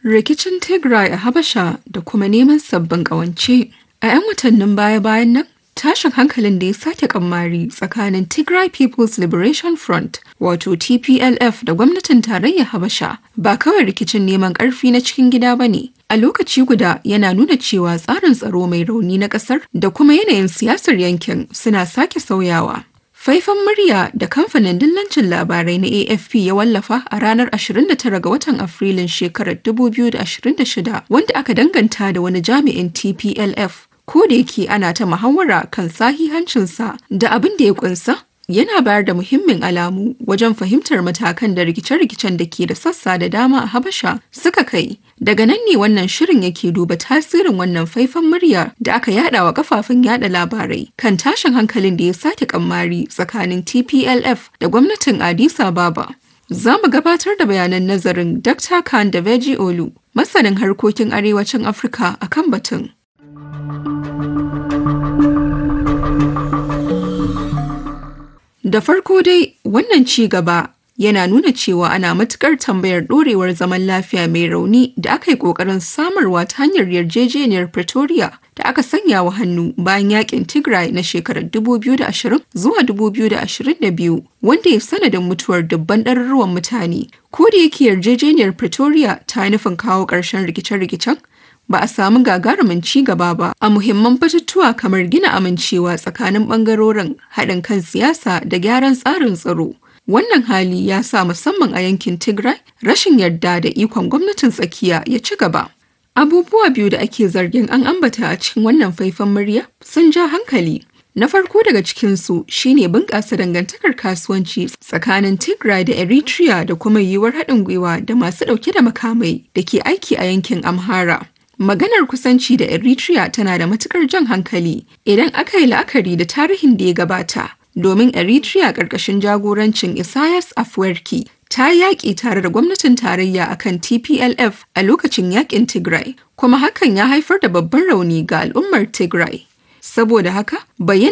Rikicin Tigray a Habasha da kuma neman sabbin ƙawance. A 'yan watannin baya-bayan nan, tashin hankalin da ya sake kammari tsakanin Tigray People's Liberation Front wato TPLF da gwamnatin tarayyar Habasha ba kawai rikicin neman ƙarfi na cikin gida ba ne. A lokaci guda yana nuna cewa tsarin tsaro mai rauni na ƙasar da kuma yanayin siyasar yankin suna sake sauyawa. Faifan murya da kamfanin dillancin labarai na AFP ya wallafa a ranar 29 ga watan Afrilun shekarar 2026 wanda aka danganta da wani jami'in TPLF ko da yake ana ta muhawara kan sahihancinsa da abin da ya kunsa yana bayar da muhimmin alamu wajen fahimtar matakan da rikice-rikicen da ke da sassa da dama a Habasha suka kai. Daga nan ne wannan shirin yake duba tasirin wannan faifan murya da aka yada wa kafafen yada labarai kan tashin hankalin da ya sake kammari tsakanin TPLF da gwamnatin Addis Ababa. Za mu gabatar da bayanan nazarin Dr. Khan da Veji Olu, masanin harkokin arewacin Afirka akan batun. Da farko dai wannan ci gaba yana nuna cewa ana matukar tambayar ɗorewar zaman lafiya mai rauni da aka yi ƙoƙarin samarwa ta hanyar yarjejeniyar Pretoria da aka sanya wa hannu bayan yakin Tigray na shekarar 2020 zuwa 2022 wanda ya sanadin mutuwar dubban ɗaruruwan mutane. Ko da yake yarjejeniyar Pretoria ta nufin kawo ƙarshen rikice-rikicen ba a samu gagarumin ci gaba ba a muhimman batutuwa kamar gina amincewa tsakanin bangarorin haɗin kan siyasa da gyaran tsarin tsaro. Wannan hali ya sa musamman a yankin Tigray rashin yarda da ikon gwamnatin tsakiya ya ci gaba. Abubuwa biyu da ake zargin an ambata a cikin wannan faifan murya sun ja hankali. Na farko daga cikinsu shine bunƙasa dangantakar kasuwanci tsakanin Tigray da Eritrea da kuma yiwuwar haɗin gwiwa da masu ɗauke da makamai da ke aiki a yankin Amhara. Maganar kusanci da Eritrea tana da matukar jan hankali idan aka yi la'akari da tarihin da ya gabata, domin Eritrea ƙarƙashin jagorancin Isaias Afwerki ta yaƙi tare da gwamnatin tarayya akan TPLF a lokacin yaƙin Tigray, kuma hakan ya haifar da babban rauni ga al'ummar Tigray. Saboda haka, bayyana